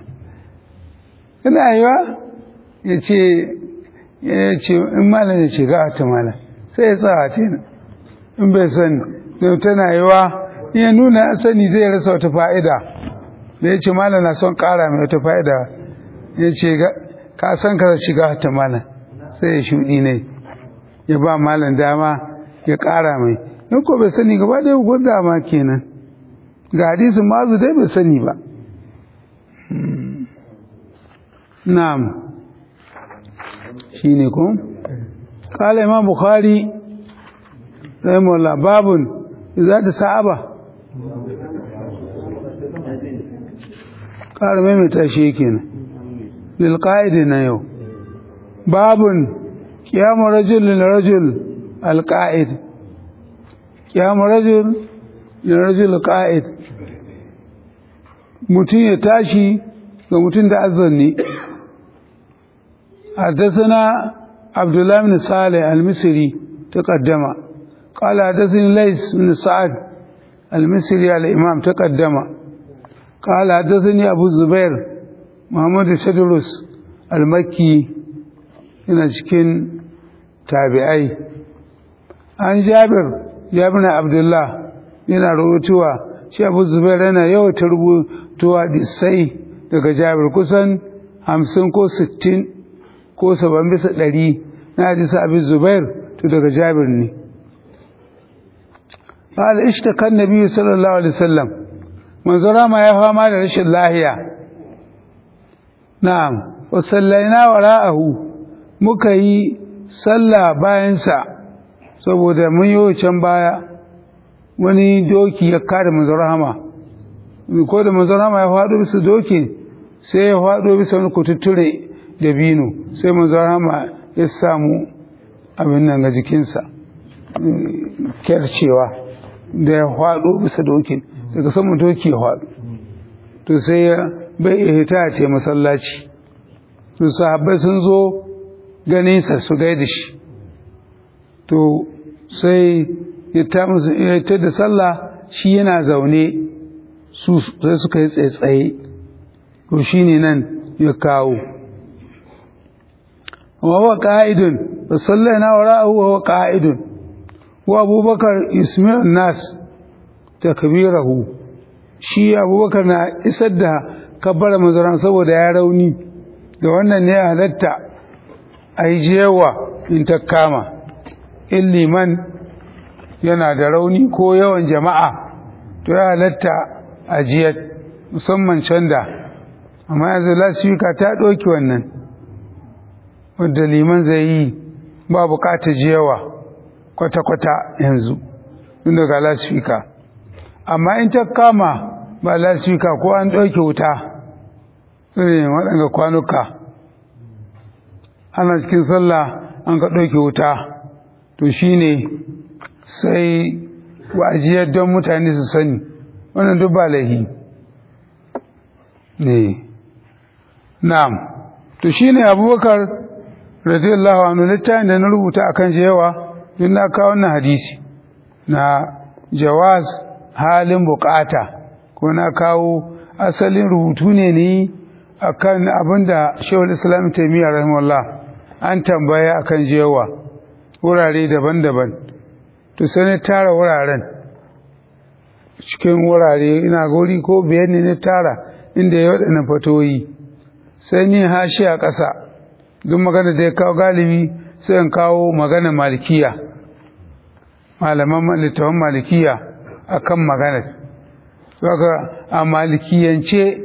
ina yi wa ya ce ya ce in malam ya ce ga ta malam sai ya tsaya ce in bai sani don tana yi wa ya nuna sani zai rasa wata fa'ida da ya ce malam na son ƙara mai wata fa'ida ya ce ka san ka shiga ta malam sai ya shuɗi ne ya ba malam dama ya ƙara mai in ko bai sani gaba da yau dama kenan ga hadisin mazu dai bai sani ba na'am shi ne ko kala imam bukhari rahimahullah babun za ta sa'aba ƙara maimaita shi yake nan lilƙa'idi na yau babun ƙiyamun rajul rajul alƙa'id ƙiyamun rajul rajul ƙa'id mutum ya tashi ga mutum da azanni حدثنا عبد الله بن صالح المصري تقدم قال حدثني ليس بن سعد المصري الإمام تقدم قال حدثني أبو الزبير محمد شدرس المكي هنا شكين تابعي عن جابر جابر عبد الله yana rubutuwa shi abu zubair yana yawaita rubutuwa disai daga jabir kusan hamsin ko sittin ko saban bisa ɗari na hadisa abu zubair to daga jabir ne قال اشتكى النبي صلى الله عليه وسلم منظر ما يفهم على رش الله نعم وصلينا وراءه مكي صلى باينسا saboda mun yi can baya wani doki ya kare manzon rahama ko da manzon rahama ya faɗo bisa doki sai ya faɗo bisa wani kututture da bino sai manzon rahama ya samu abin nan ga jikinsa kyarcewa da ya faɗo bisa dokin daga saman doki ya faɗo to sai ya bai iya hita a ce masallaci to sahabbai sun zo ganinsa su gaida shi to sai ya ta da sallah shi yana zaune su sai suka yi tsaye to shine nan ya kawo wa huwa qa'idun fa sallaina wara'ahu wa huwa qa'idun wa abubakar ismi'un nas takbirahu shi abubakar na isar da kabbara mazaran saboda ya rauni da wannan ne halatta a yi jewa in ta kama in liman yana da rauni ko yawan jama'a to ya halatta a jiyar musamman canda amma yanzu lasifika ta ɗauki wannan wadda liman zai yi ba bukatar jiyawa kwata-kwata yanzu tun daga lasifika amma in ta kama ba lasifika ko an ɗauke wuta irin waɗanda kwanuka ana cikin sallah an ka ɗauke wuta to shine sai wa'ajiyar don mutane su sani wannan duk ba laihi ne na'am to shine abubakar radiyallahu anhu littafin da na rubuta akan jewa don na kawo wannan hadisi na jawaz halin bukata ko na kawo asalin rubutu ne ni akan abinda shehul islam taimiyya rahimahullah an tambaya akan jewa wurare daban-daban to sai na tara wuraren cikin wurare ina gori ko biyar ne na tara inda ya waɗannan fatoyi sai ni hashi a ƙasa duk magana da ya kawo galibi sai in kawo magana malikiya malaman littafin malikiya akan maganar saka a malikiyance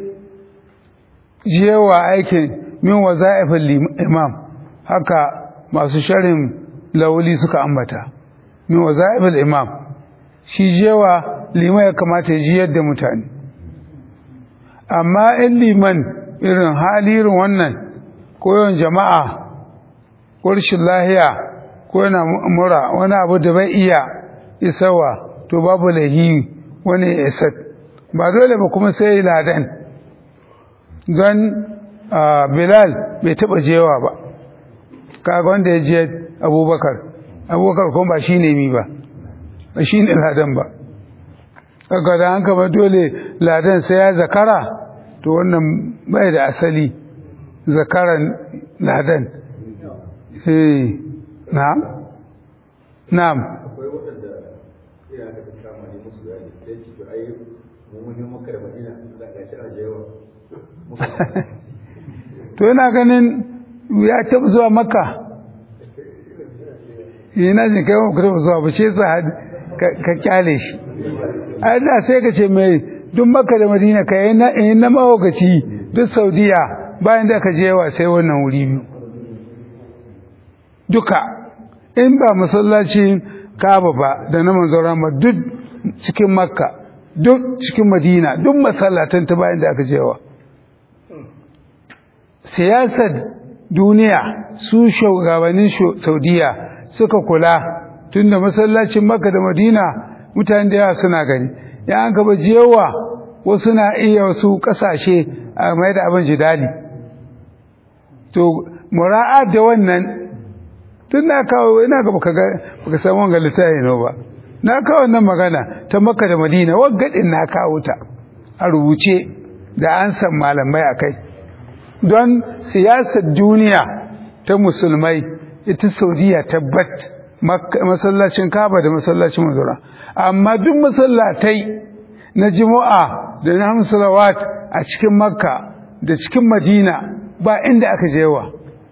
jewa aikin min waza'ifin imam haka masu sharin lauli suka ambata min waza'ifin imam shi jewa liman ya kamata ya jiyar da mutane amma in liman irin hali irin wannan ko yawan jama'a ko rashin lahiya ko yana mura wani abu da bai iya isawa to babu lahi wani ya isar ba dole ba kuma sai ladan don bilal bai taba jewa ba kaga wanda ya je abubakar abubakar kuma ba shi ne mi ba ba shi ne ladan ba kaga da an kama dole ladan sai ya zakara to wannan bai da asali zakaran ladan eh na'am na'am akwai waɗanda ina da kama ne musu da ne sai ci ai mu mun yi maka da madina da gashi a jewa to yana ganin ya taɓa zuwa makka yana jin kai wa taɓa zuwa ba ce sa ka kyale shi ai da sai ka ce mai duk makka da madina ka yi na mahaukaci duk saudiya bayan da ka jewa sai wannan wuri biyu duka in ba masallacin kaba ba da na manzon ba duk cikin makka duk cikin madina duk masallatan ta bayan da aka jewa siyasar duniya su shugabannin saudiya suka kula tunda masallacin makka da madina mutane da yawa suna gani ya an gaba jewa wasu na iya wasu kasashe a mai da abin jidali to mura'at da wannan tun na kawo ina ga baka baka san wanga littafi no ba na kawo wannan magana ta makka da madina waggadin na kawo ta a rubuce da an san malamai akai don siyasar duniya ta musulmai ita saudiya tabbat masallacin kaba da masallacin mazura amma duk masallatai na jima'a da na hamsalawat a cikin makka da cikin madina ba inda aka jewa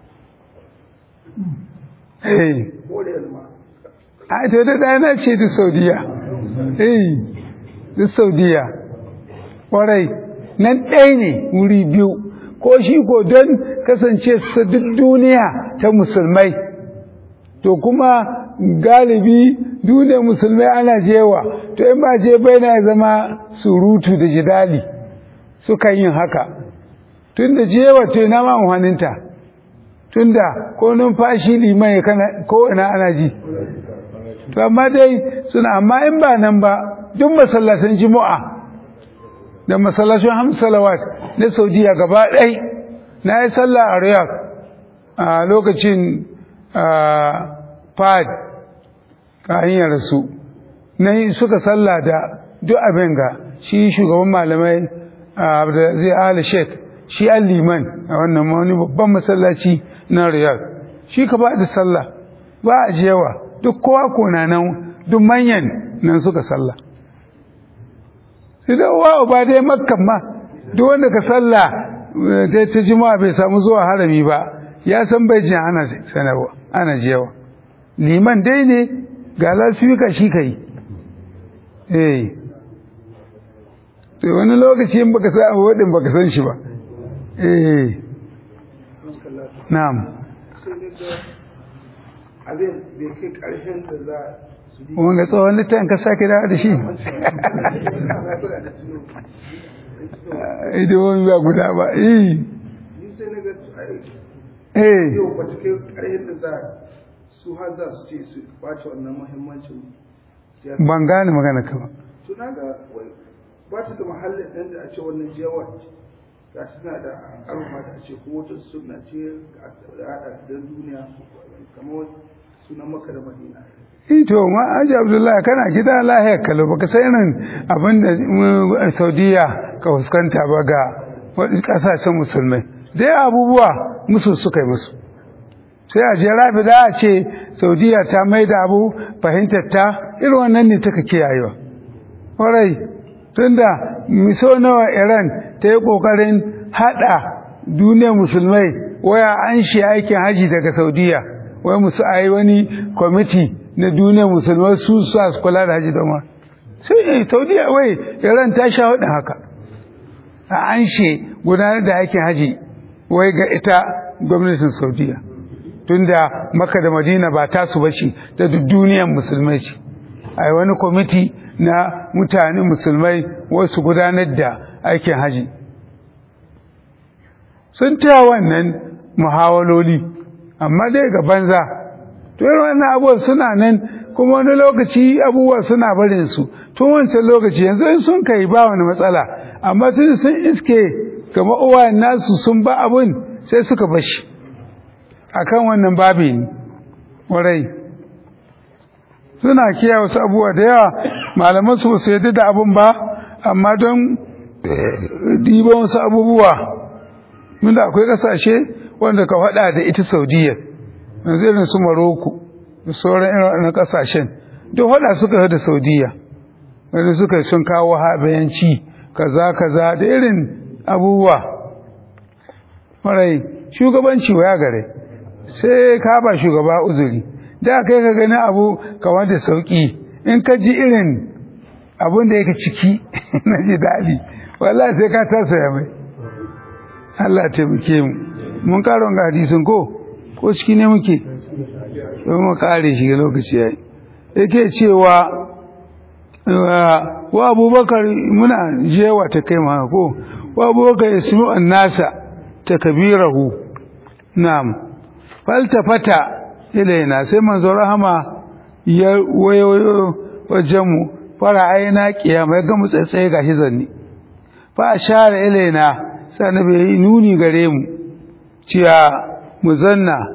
eh a to da dana ce duk saudiya eh duk saudiya ƙwarai nan ɗaya ne wuri biyu ko shi ko don kasance su duk duniya ta musulmai to kuma galibi duniyar musulmai ana jewa to in ba je bai na zama surutu da jidali suka yin haka tun da jewa to ina ma amfaninta tun da ko numfashi liman ya kana ko ina ana ji to amma dai suna amma in ba nan ba duk masallatan juma'a da masallacin hamsalawat na saudiya gaba ɗai na yi sallah a riyadh a lokacin fad ka hanyar su na yi suka sallah da duk abin ga shi shugaban malamai zai ala sheik shi an liman a wannan wani babban masallaci na riyadh shi ka ba da sallah ba a jewa duk kowa kona nan duk manyan nan suka sallah sai da wa ba dai makkan ma duk wanda ka sallah ta ta juma'a bai samu zuwa harami ba ya san bai jin ana sanarwa ana jewa liman dai ne ga lasifika shi kai eh to wani lokaci in baka san abu wadin baka san shi ba eh na'am abin bai kai ƙarshen da za su yi wanga tsohon littafin ka sake dawo da shi idimomi ba guda ba eh ni sai na ga eh yau ba ta kai ƙarshen da za su har za su ce su ɓace wannan muhimmancin siyasa ban gane magana ka ba to na ga wai ba ta da mahallin ɗan da a ce wannan jiyawar ga tana da ƙarfa da a ce ko wata suna ce a haɗa da duniya kamar sunan maka da madina to ma aji abdullahi kana gida lahiyar kalo baka san irin abin da mm, saudiya ka fuskanta ba ga waɗin ƙasashen musulmai dai abubuwa musu suka yi musu sai a je rafi da a ce saudiya ta mai da abu fahimtar ta irin wannan ne taka kiyayewa ƙwarai tunda miso nawa iran ta yi ƙoƙarin haɗa duniyar musulmai waya an shi aikin haji daga saudiya wai musu a yi wani kwamiti na duniyar musulmai su su su kula da haji doma sai eh, saudiya wai iran ta sha hudun haka a an shi gudanar da aikin haji wai ga ita gwamnatin saudiya tunda maka da madina ba tasu ba ce da duk duniyar musulmai ce a yi wani kwamiti na mutane musulmai wasu gudanar da aikin haji sun taya wannan muhawaloli amma dai ga banza to irin wannan abubuwan suna nan kuma wani lokaci abubuwa suna barin su tun wancan lokaci yanzu in sun kai ba wani matsala amma tun sun iske kama uwayen nasu sun ba abun sai suka bashi akan wannan babi ne warai suna kiyaye wasu abubuwa da yawa malaman su ba su yadda da abun ba amma don diban wasu abubuwa Munda akwai kasashe wanda ka faɗa da ita Saudiya yanzu irin su Maroko da sauran irin wannan kasashen duk faɗa suka yi da Saudiya wanda suka sun kawo habayanci kaza kaza da irin abubuwa marai shugabanci waya gare sai ka ba shugaba uzuri da kai ka gani abu kamar da sauki in ka ji irin abun da yake ciki na ji daɗi wallahi sai ka tasaya mai Allah taimake mu mun karon ga hadisin ko ko ciki ne muke don mu kare shi lokaci yayi yake cewa wa abubakar muna jewa ta kai ma ko wa abubakar ismu annasa takbirahu na'am faltafata ilaina sai manzo rahama ya wayo wajenmu fara aina kiyama ya ga mu tsaitsaye gashi zanni fa ashara ilaina sai annabi ya yi nuni gare mu cewa mu zanna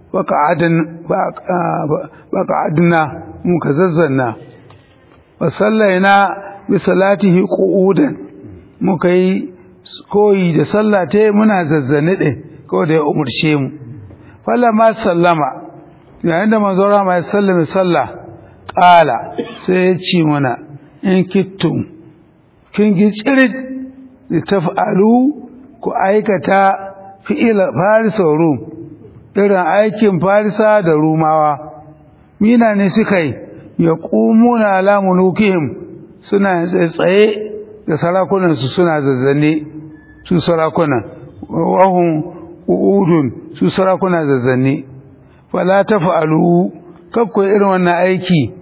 baka aduna mu ka zazzanna wa sallaina bi salatihi qu'udan muka yi koyi da sallate muna zazzane ɗin ko da ya umurce mu ma sallama yayin da manzo rama ya sallame sallah ƙala sai ya ce mana in kittum kin gi tsirit da taf'alu ku aikata fi'ila farisa rum irin aikin farisa da rumawa mina ne suka yi ya ƙumuna ala mulukihim suna tsaye da sarakunansu suna zazzane su sarakunan wahun udun su sarakuna zazzane fala ta fa'alu kakko irin wannan aiki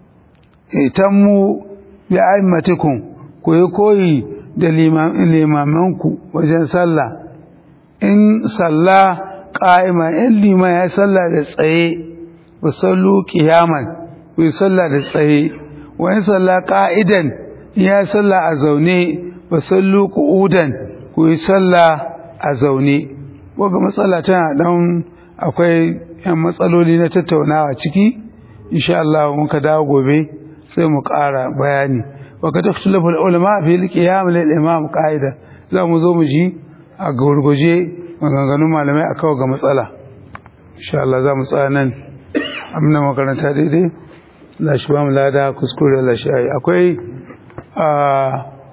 tammu bi aimatikum ku yi koyi da limamanku wajen sallah in sallah ƙa'ima in liman ya sallah da tsaye ba sallu ƙiyaman ku yi sallah da tsaye wa in sallah ƙa'idan ya sallah a zaune ba sallu ƙu'udan ku yi sallah a zaune waga matsala tana ɗan akwai ‘yan matsaloli na tattaunawa ciki insha Allah muka dawo gobe sai mu ƙara bayani wa kad ikhtalafa ulama fi al-qiyam lil imam qa'ida za mu zo mu ji a gurguje maganganun malamai a kawo ga matsala insha Allah za mu tsaya nan amina makaranta daidai Allah shi ba mu lada kuskure Allah shi ayi akwai a